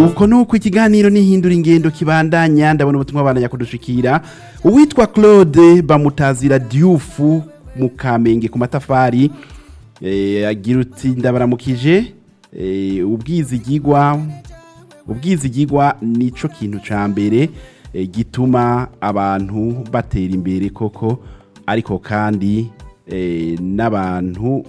nuko nuko ikiganiro nihindura ingendo kibandanya ndabona ubutumwa bandanya kudushikira uwitwa Claude bamutazira Diouf mu Kamenge ku matafari eh, agira uti ndabaramukije eh, ubwizigigwa ubwizigigwa nico kintu ca mbere eh, gituma abantu batera imbere koko ariko kandi eh, n'abantu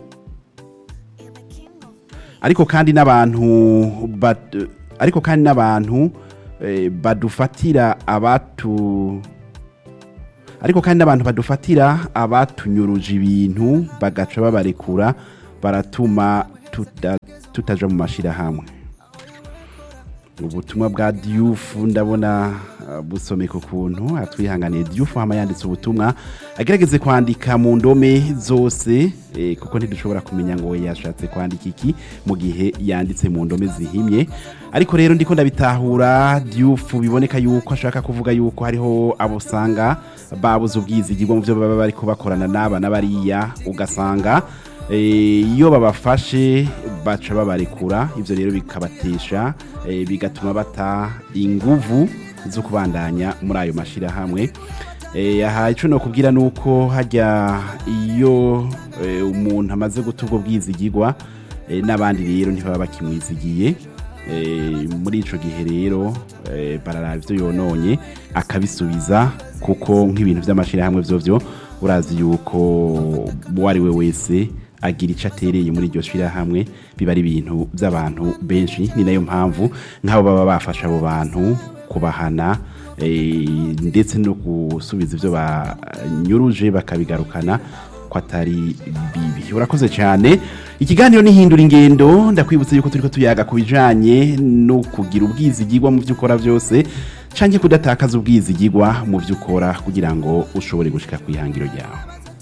ariko kandi n'abantu bad- ariko kandi n'abantu eh, badufatira abatu ariko kandi n'abantu badufatira abatunyuruje ibintu bagaca babarekura baratuma tuta- tutaja mu mashirahamwe ubutumwa bwa diyufu ndabona uh, busomeka ukuntu atwihanganiye diyufu hama yanditse ubutumwa agerageze kwandika mu ndome zose eh, kuko ntidushobora kumenya ngo yashatse kwandika iki mu gihe yanditse mu ndome zihimye ariko rero ndiko ndabitahura diyufu biboneka yuko ashaka kuvuga yuko hariho abo usanga babuze ubwizigirwa mu byo baba bariko bakorana n'aba na bariya ugasanga Eh, iyo babafashe baca babarekura ibyo rero bikabatesha eh, bigatuma bata inguvu zo kubandanya muri ayo mashyirahamwe Eh, aha icyo nokubwira ni uko hajya iyo eh, umuntu amaze guta ubwo bwizigirwa eh, n'abandi rero ntibaba bakimwizigiye Eh, muri ico gihe rero eh, bararaba ivyo yononye akabisubiza kuko nk'ibintu vy'amashirahamwe vyovyo urazi yuko uwo ari we wese agira ico atereye muri iryo shirahamwe biba ari ibintu vy'abantu benshi ni nayo mpamvu nk'abo baba bafasha abo bantu kubahana eh, ndetse no gusubiza ivyo banyuruje bakabigarukana ko atari bibi urakoze cyane ikiganiro nihindura ingendo ndakwibutsa yuko turiko tuyaga ku bijanye no kugira ubwizigirwa mu byo ukora byose canke kudatakaza ubwizigirwa mu byo ukora kugira ngo ushobore gushika ku ihangiro ryawe